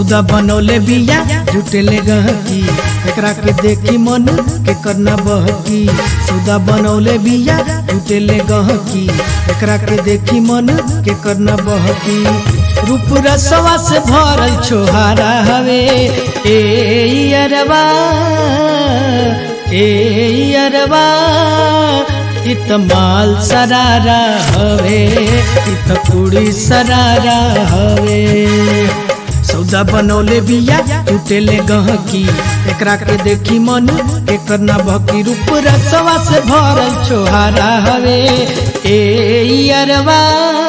सौदा बनौले बिया जुटेले गहकी एकरा के देखी मन के करना बहकी सौदा बनौले बिया जुटेले गहकी एकरा के देखी मन के करना बहकी रूप रसवा से भरल छोहारा हवे ए अरबा ए अरबा इत माल सरारा हवे इत कुड़ी सरारा हवे सौदा बनौले बिया टूटेले गहकी एकरा के देखी मन के करना भक्ति रूप रसवा से भरल छोहारा हवे ए अरबा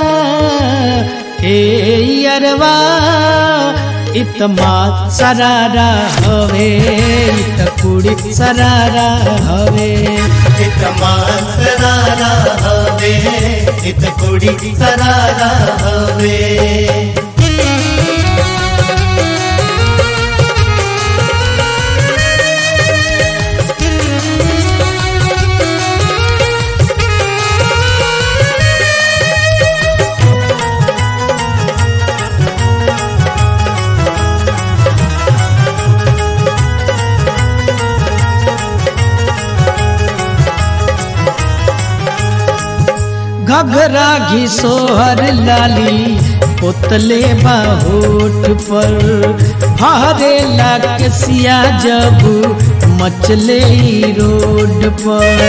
ए अरबा इत माल सरारा हवे इत कुड़ी सरारा हवे इत मान सरारा हवे इत कुड़ी सरारा हवे घघरा घी सोहर लाली पोतले बाहोट पर हरे लाग सिया जब मचले ई रोड पर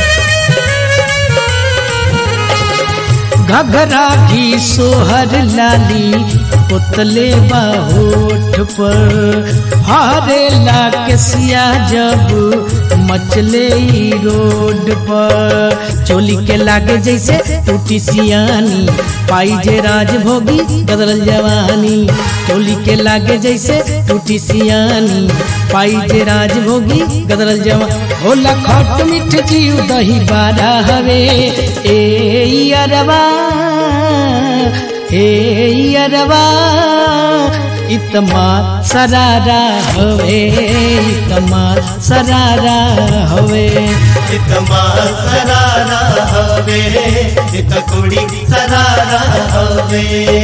घघरा घी सोहर लाली पोतले बाहोट पर हरे लाग सिया जब मचले ई रोड पर चोली के लागे जैसे टूटी सियानी पाई जे राजभोगी बदल जवानी चोली के लागे जैसे टूटी सियानी पाई जे राजभोगी गदरल जवा होला खट मिठ जीव दही बारा हवे ए अरबा ए अरबा इतमा सरारा हवे इतमा सरारा हवे इत मान सरारा हवे इत कुड़ी सरारा हवे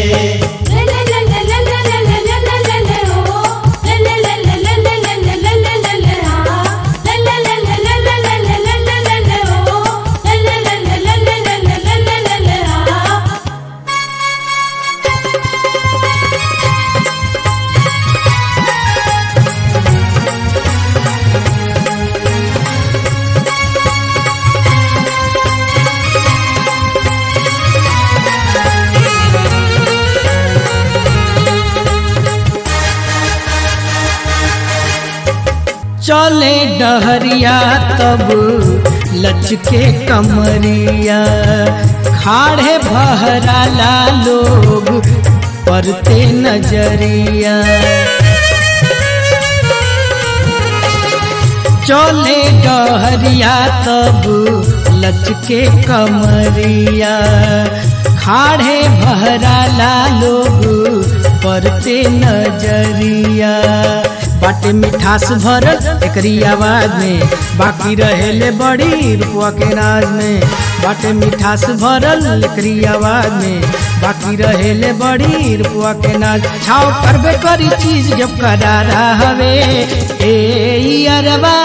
चले डहरिया तब लचके कमरिया खाड़े बहराला लोग परते नजरिया चले डहरिया तब लचके कमरिया खाड़े बहराला लोग परते नजरिया बाटे मिठास भरल एकरी आवाज में बाकी रहेले बड़ी रुपवा के नाज में बाटे मिठास भरल एकरी आवाज में बाकी रहेले बड़ी रुपवा के नाज छाव करबे करी चीज जब करारा हवे ए अरबा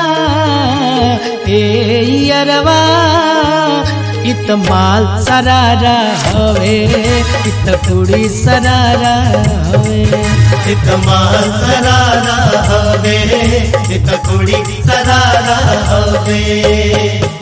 ए अरबा इत माल सरारा हवे इत कुड़ी सरारा हवे इत मान सरारा हवे इत कुड़ी सरारा हवे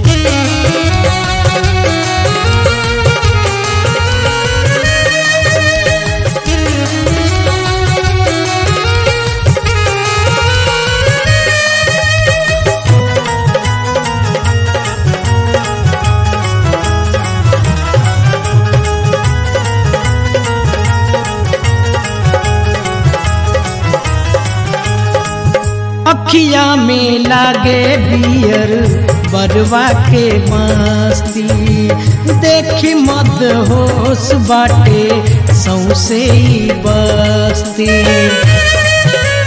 अखिया में लागे बियर बरवा के मस्ती देखी मद होश बाटे सौसे ही बस्ती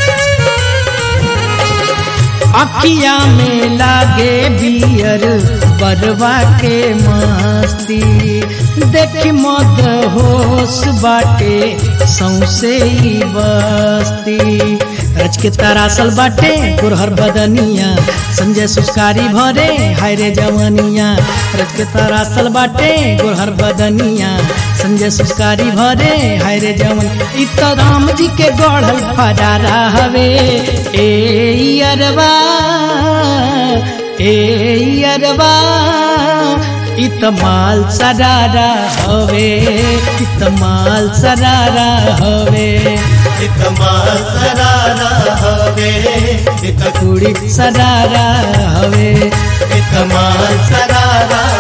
अखिया में लागे बियर बरवा के मस्ती देखी मद होश बाटे सौसे ही बस्ती रच के तरासल बाटे गुरहर बदनिया संजय सुस्कारी भरे हाय रे जवनिया रच के तरासल बाटे गुरहर बदनिया संजय सुस्कारी भरे हाय रे जवन इ त राम जी के गढ़ल फरारा हवे ए अरबा ए अरबा इ त माल सरारा हवे इ त माल सरारा हवे एक माल सरारा हवे एक कुड़ी सरारा हवे एक माल सरारा